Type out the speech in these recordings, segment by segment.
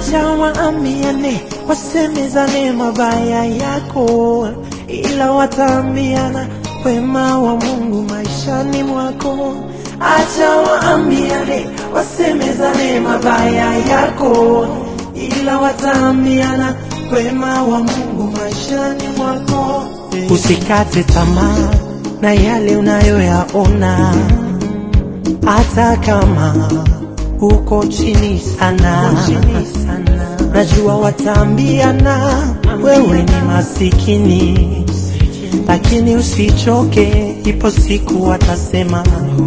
acha waambiane, wasemezane mabaya yako, ila wataambiana wema wa Mungu maishani mwako. Acha waambiane, wasemezane mabaya yako, ila wataambiana wema wa Mungu maishani mwako. Usikate tamaa na yale unayoyaona, hata kama uko chini sana. Najua wataambiana wewe ni masikini, lakini usichoke, ipo siku watasema.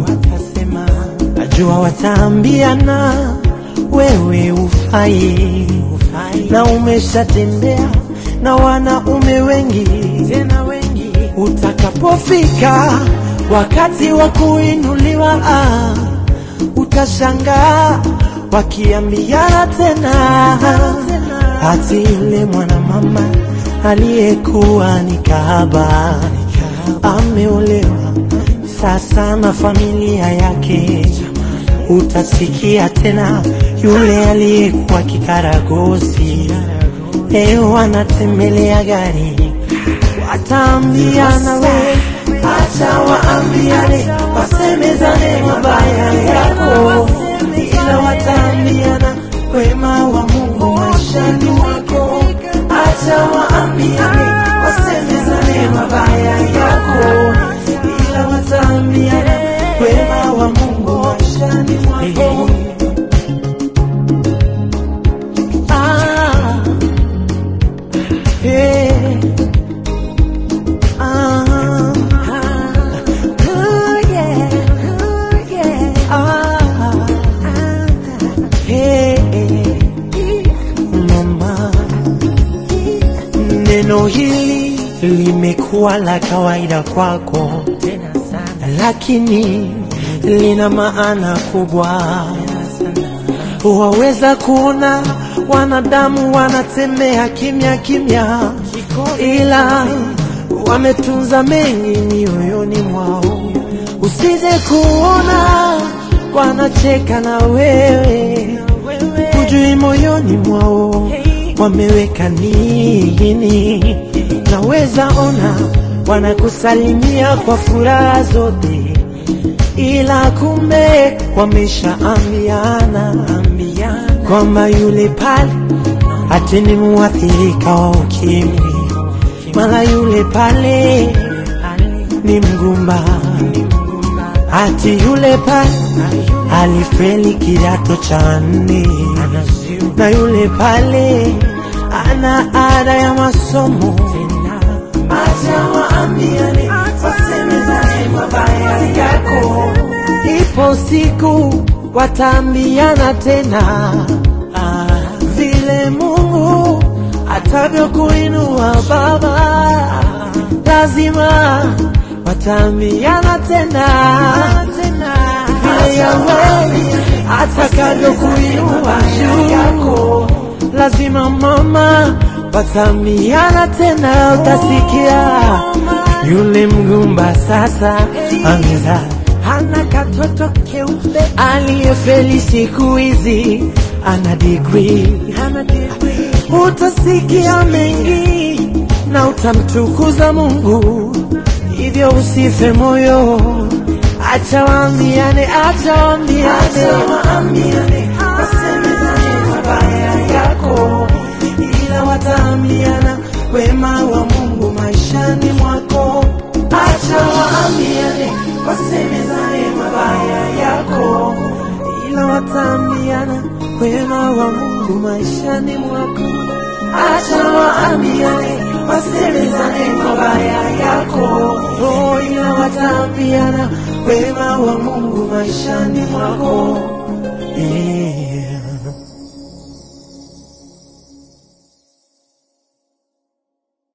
Najua wataambiana wewe ufai, na umeshatembea na wanaume wengi tena wengi. Utakapofika wakati wa kuinuliwa, ah, utashangaa wakiambiana tena, hati yule mwanamama aliyekuwa ni kahaba ameolewa sasa na familia yake. Utasikia tena yule aliyekuwa kikaragosi leo anatembelea gari. Wataambiana we, acha waambiane, wasemezane mabaya yako, ila wataambiana wema wa Mungu maishani mwako. Acha waambiane, wasemezane mabaya yako, ila wataambiana wema wa Mungu maishani mwako. Ah, eh, ah, oh yeah, oh yeah, ah, eh, mama, neno hili limekuwa la kawaida kwako tena sana, lakini lina maana kubwa. Waweza kuona wanadamu wanatembea kimya kimya, ila wametunza mengi mioyoni mwao. Usije kuona wanacheka na wewe, hujui moyoni mwao wameweka nini. Naweza ona wanakusalimia kwa furaha zote ila kumbe wameshaambiana kwamba yule pale ati ni muathirika wa ukimwi, mara yule pale ni mgumba, ati yule pale alifeli kidato cha nne, na yule pale ana ada ya masomo. Acha waambiane, wasemezane mabaya yako, ipo siku wataambiana tena ah, vile Mungu atavyokuinua baba, lazima wataambiana tena vile Yahweh atakavyokuinua juu yako, lazima mama wataambiana tena, utasikia yule mgumba sasa amezaa hana katoto keupe, aliyefeli siku hizi ana degree. Utasikia mengi na utamtukuza Mungu, hivyo usife moyo, acha waambiane, acha waambiane, wasemezane mabaya yako, ila wataambiana wema wa Mungu maishani mwako. Acha waambiane, wasemezane mabaya yako, ila wataambiana wema wa Mungu maishani mwako. Acha waambiane, wasemezane mabaya yako, oh, ila wataambiana wema wa Mungu maishani mwako. Yeah.